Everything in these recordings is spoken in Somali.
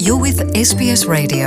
You're with SBS Radio.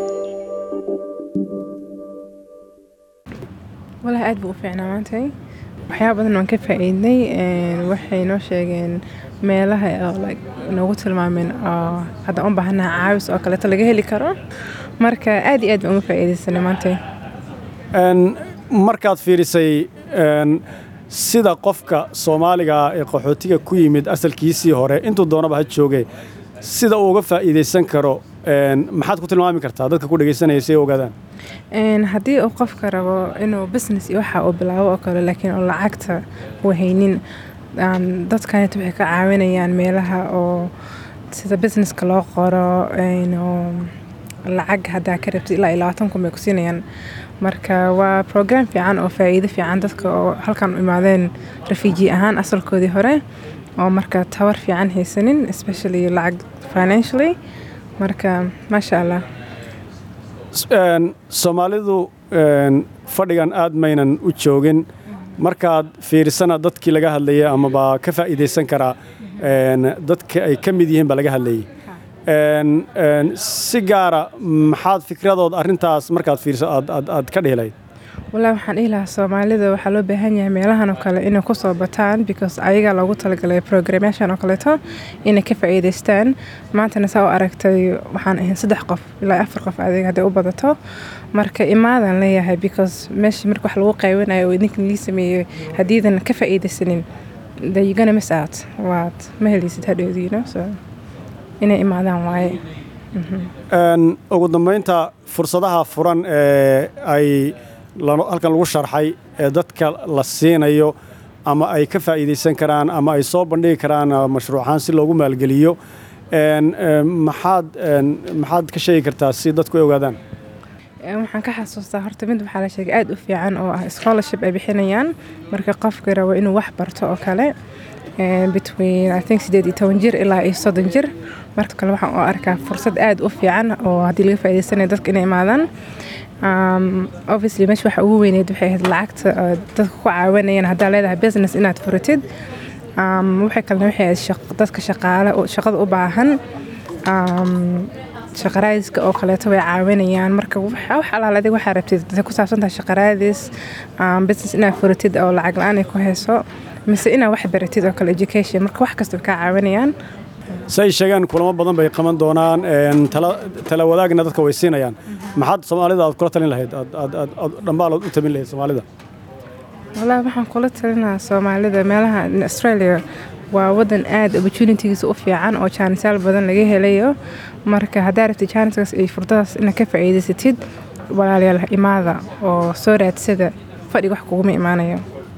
walahi aad buu u fiicnaa maantay waxyaaba badan waan ka faa'iidnay waxay noo sheegeen meelaha oo like noogu tilmaameen oo hadda u baahanaha caawis oo kaleeto laga heli karo marka aad iyo aad baan uga faa'iidaysanay maantay Een, markaad fiirisay een, sida qofka soomaaliga ah ee qaxootiga ku yimid asalkiisii hore intuu doonaba ha joogay sida uu uga faa'iidaysan karo een, maxaad ku tilmaami kartaa dadka ku dhegaysanaya si ay u ogaadaan Een, haddii uu qofka rabo inuu business iyo waxa uu bilaabo oo kale laakiin uu lacagta u haynin um, dadkanit waxay ka caawinayaan meelaha oo sida businesska loo qoro een, oo lacag haddaa ka rabtid ilaa iyo labaatan kun bay ku siinayaan marka waa program fiican oo faa'iido fiican dadka oo halkan u imaadeen refugee ahaan asalkoodii hore oo marka tabar fiican haysanin especially lacag financially marka maasha allah S- een, soomaalidu een, fadhigan aad maynan u joogin markaad fiirisana dadkii laga hadlayay amaba ka faa'iidaysan karaa een, dadka ay ka mid yihiin baa laga hadlayay Een, een, si gaara maxaad fikradood arrintaas markaad fiiriso aad, aad, aad ka dhihi lahayd wallaahi waxaan dhihi lahaa soomaalida waxaa loo baahan yahay meelahan oo kale inay kusoo bataan because ayagaa loogu talagalay programyaashan oo kaleeto inay ka faa'iidaystaan maantana saa u aragtay waxaan ahayn saddex qof ilaa afar qof adiga hadday u badato marka imaadaan leeyahay because meesha marka wax lagu qaybanayo oo idinkan lii sameeyey haddiidan ka faa'iidaysanin then you're gonna miss out waad ma helaysid hadhowdii you know so inay imaadaan waaye Een, ugu dambaynta fursadaha furan ee ay la- halkan lagu sharxay ee dadka la siinayo ama ay ka faa'iidaysan karaan ama ay soo bandhigi karaan ah, mashruucaan si loogu maalgeliyo een, een, maxaad een, maxaad ka sheegi kartaa si dadku ay ogaadaan Een, waxaan ka xasuustaa horta mid waxaa la sheegay aad u fiican oo ah scholarship ay bixinayaan marka qofka rabo inuu wax barto oo kale een, between I think sideed iyo toban jir ilaa iyo soddon jir marka kale waxaan u arkaa fursad aad u fiican oo haddii laga faa'iidaysanayo dadka inay imaadaan Um, obviously meesha waxa ugu weyneed waxay ahayd lacagta oo dadka ku caawinayaan haddaa leedahay business inaad furatid um, waxay kalena waxay ahayd shaq- dadka shaqaale oo- shaqada u baahan um, shaqaraadiska oo kaleeto way caawinayaan marka waxa wax alaal adiga waxaa rabtid haday ku saabsan tahay shaqaraadis um, business inaad furatid oo lacag la-aan ay ku hayso mise inaad wax baratid oo kale education marka wax kasta way kaa caawinayaan si ay sheegaan kulamo badan bay qaban doonaan een, tala tala wadaagna dadka way siinayaan maxaad soomaalida aad kula talin lahayd aad aad aad aad dhambaal u tabin lahayd soomaalida wallaahi waxaan kula talinayaa soomaalida meelaha in australia waa wadan aad opportunitygiisa u fiican oo jaanisaal badan laga helayo marka haddaa rabtid jaaniskaas iyo furdadaas inaad ka faa'iidaysatid walaalayaal imaada oo soo raadsada fadhiga wax kuguma imaanayo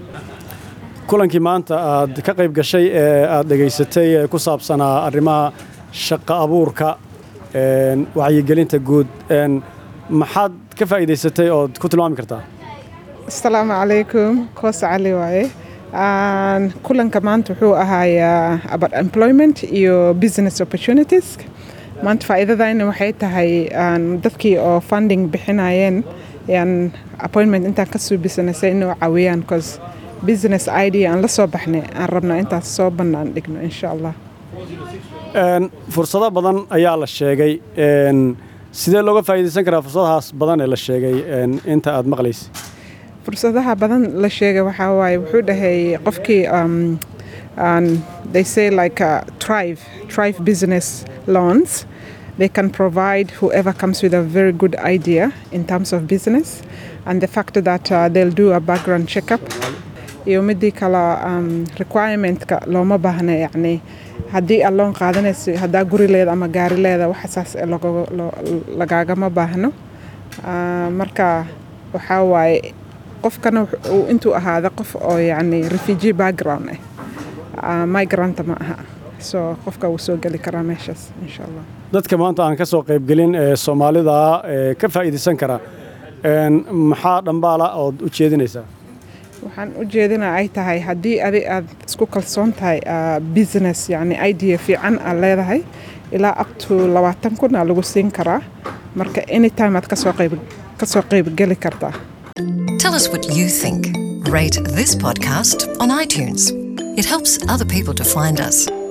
kulankii maanta aad ka qayb gashay ee aad dhegaysatay ee ku saabsanaa arrimaha shaqo abuurka een, wacyigelinta guud een, maxaad ka faa'iidaysatay ood ku tilmaami kartaa asalaamu calaykum koos cali waaye Aan, kulanka maanta wuxuu ahaayaa about employment iyo business opportunities maanta faa'iidadayna waxay tahay aan, dadkii oo funding bixinayeen yaan appointment intaan ka suubisanaysay inuu caawiyaan cause business idea aan la soo baxnay aan rabnaa intaas soo bannaan dhigno insha allah Een, fursado badan ayaa la sheegay een, sidee looga faa'iidaysan karaa fursadahaas badan ee la sheegay een, inta aad maqlaysa fursadaha badan la sheegay waxaa waaye wuxuu dhahay qofkii um, um, they say like uh, thrive thrive business loans they can provide whoever comes with a very good idea in terms of business and the fact that uh, they'll do a background checkup iyo midii kale um, requirementka looma baahna yacni haddii aad loon qaadanayso haddaa guri leeda ama gaari leeda waxa saas ee lagoga- lo- lagaagama baahno Ah, marka waxaa waaye qofkana wux- uu intuu ahaada qof oo yacni refugee background ah Ah, migranta ma aha so qofka wuu soo geli karaa meeshaas insha allah dadka maanta aan ka soo qaybgelin ee soomaalida ee ka faa'iidaysan kara een, maxaa dhambaala ood u jeedinaysaa waxaan u jeedina ay tahay haddii adi aad isku kalsoon tahay ah, business yacni idea fiican aad leedahay ilaa up to labaatan kun aa lagu siin karaa marka anytime aad kasoo qayb kasoo qaybgeli kartaa Tell us what you think. Rate this podcast on iTunes. It helps other people to find us.